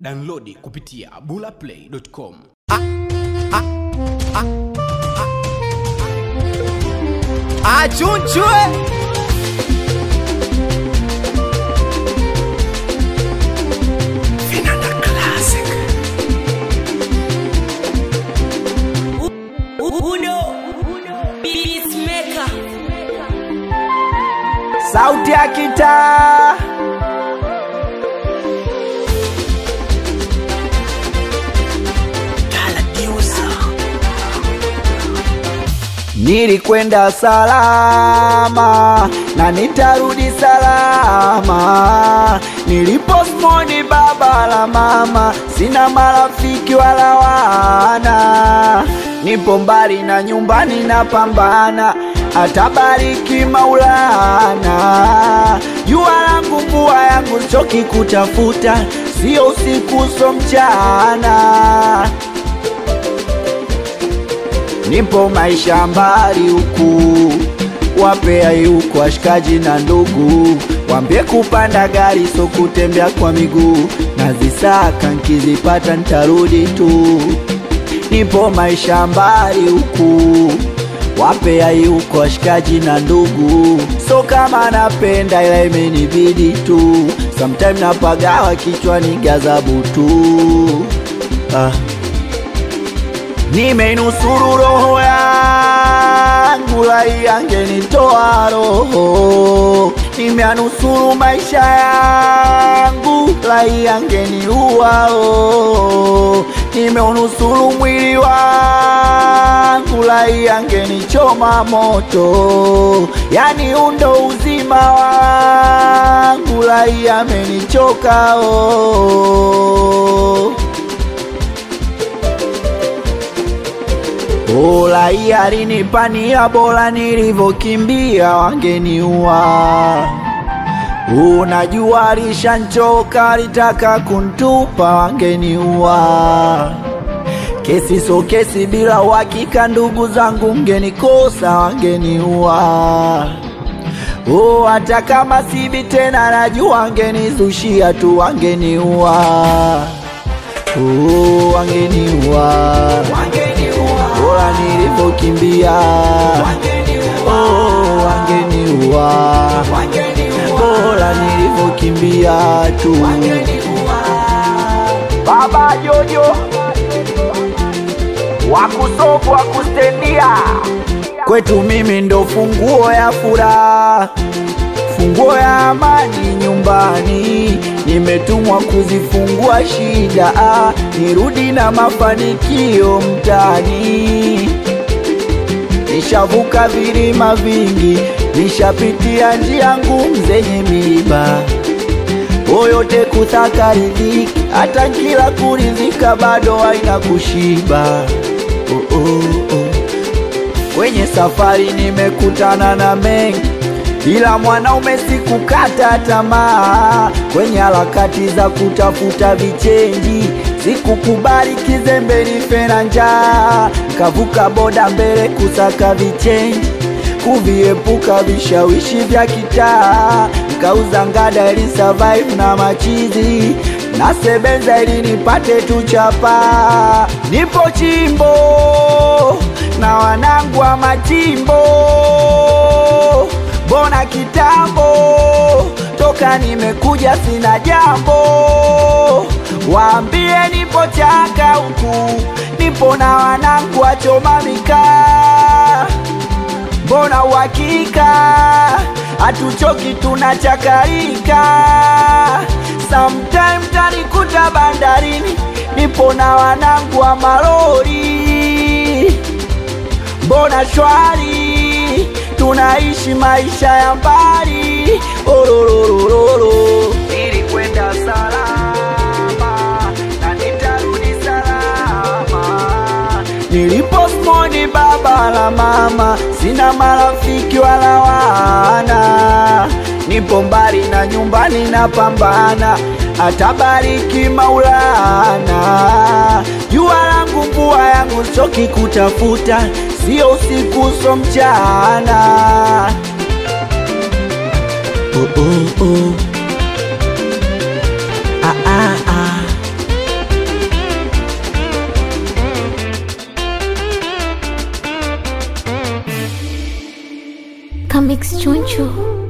Downloadi kupitia bulaplay.com. achunchwe Uno Peacemaker sauti ya kitaa Nilikwenda salama na nitarudi salama. Niliposmoni baba la mama, sina marafiki wala wana. Nipo mbali na nyumbani napambana, atabariki Maulana. Jua langu mvua yangu choki kutafuta, sio usiku so mchana nipo maisha mbali huku, wapea yuko washikaji na ndugu, wambie kupanda gari so kutembea kwa miguu, nazisaka nkizipata ntarudi tu. Nipo maisha mbali huku, wapea yuko washikaji na ndugu, so kama napenda ila imenibidi tu, sometime napagawa kichwani gazabu tu ah. Nimeinusuru roho yangu, lai angenitoa roho. Nimeanusuru maisha yangu, lai angeniua roho. Nimeunusuru mwili wangu, lai angenichoma moto. Yani undo uzima wangu, lai amenichoka oh. Ulai alinipania bora nilivyokimbia wangeniua. Unajua alishanchoka alitaka kuntupa wangeniua. Kesi so kesi bila uhakika, ndugu zangu mgenikosa wangeniua. Oh, hata kama sibi tena najua wangenizushia tu wangeniua. Oh, wangeniua bora nilivyokimbia oh, wangeniua bora nilivyokimbia tu baba jojo wakusofu wakustendia kwetu mimi ndo funguo ya furaha funguo ya amani nyumbani, nimetumwa kuzifungua shida, ah, nirudi na mafanikio mtani. Nishavuka vilima vingi, nishapitia njia ngumu zenye miiba, oyote kutaka riziki, hata kila kurizika bado haina kushiba. Oh, oh, oh. Kwenye safari nimekutana na mengi ila mwanaume sikukata tamaa kwenye harakati za kutafuta vichenji, sikukubali kizembe nife na njaa, nkavuka boda mbele kusaka vichenji, kuviepuka vishawishi vya kitaa, nkauza ngada ili survive na machizi nasebenza ili nipate tu chapa. Nipo chimbo na wanangu wa machimbo mbona kitambo toka nimekuja sina jambo, waambie nipo chaka huku, nipo na wanangu wachoma mikaa, mbona uhakika hatuchoki tunachakarika, sometime tanikuta bandarini, nipo na wanangu wa malori, mbona shwari tunaishi maisha ya mbali orororororo. Nilikwenda salama na nitarudi salama. Niliposmoni baba la mama, sina marafiki wala wana. Nipo mbali na nyumbani napambana, atabariki Maulana. Jua langu mvua yangu choki kutafuta sio usiku so mchana. Oh, oh, oh. Ah, ah, ah. Mix Chunchu.